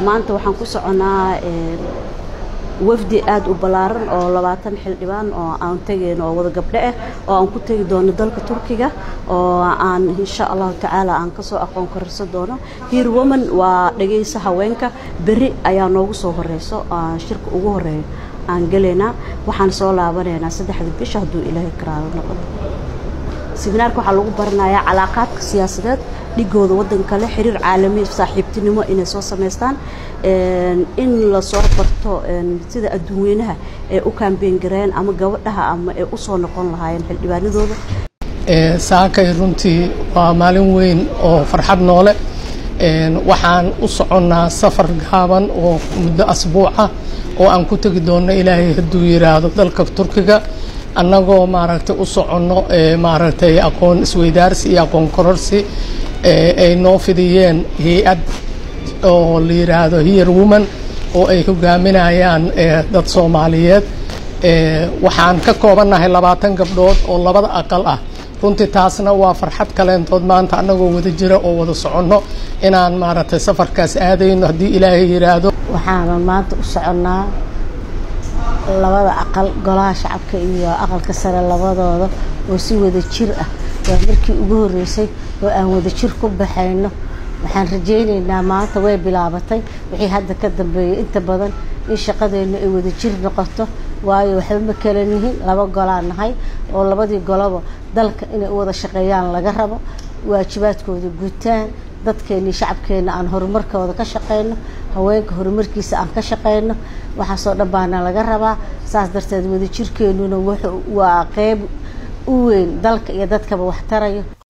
maanta waxaan ku soconaa wafdi aada u ballaaran oo labaatan xildhibaan oo aan tegayno oo wada gabdho ah oo aan ku tegi doono dalka turkiga oo aan insha allahu tacaala aan kasoo aqoon kororsan doono hiir woman waa dhageysa haweenka beri ayaa noogu soo horeyso shirka ugu horeeyo aan gelaynaa waxaan soo laabanaynaa saddexda bisha hadduu ilaahay karaalo noqoto seminaarka waxaa lagu baranayaa calaaqaadka siyaasadeed dhigooda waddanka le xiriir caalami saaxiibtinimo inay soo samaystaan in lasoo barto sida adduunweynaha ee u kaambeen gareyn ama gabadhaha ama ee usoo noqon lahaayeen xildhibaanadooda saakay runtii waa maalin weyn oo farxad noole waxaan u soconnaa safar gaaban oo muddo asbuuca oo aan ku tegi doonno ilaahay hadduu yiraahdo dalka turkiga annagoo maaragtay u soconno maaragtay aqoon isweydaarsi iyo aqoon kororsi ay noo fidiyeen hay-ad oo la yiraahdo hiyer woman oo ay hogaaminayaan dad soomaaliyeed waxaan ka koobannahay labaatan gabdhood oo labada aqal ah runtii taasna waa farxad kaleentood maanta annagoo wada jira oo wada soconno inaan maaragtay safarkaas aadayno haddii ilaahay yiraahdo waxaana maanta u soconnaa labada aqal golaha shacabka iyo aqalka sare labadooda oo si wada jir ah waa markii ugu horreysay oo aan wada jir ku baxayno waxaan rajaynaynaa maanta way bilaabatay wixii hadda ka dambeeyay inta badan in shaqadeennu ay wada jir noqoto waayo waxba ma kala nihin laba golaa nahay oo labadii goloba dalka inay u wada shaqeeyaan laga rabo waajibaadkooda gutaan dadkeennii shacabkeenna aan horumarkooda ka shaqeyno haweenka horumarkiisa aan ka shaqeyno waxaasoo dhan baana laga rabaa saas darteed wadajirkeennuna waa qeyb u weyn dalka iyo dadkaba wax tarayo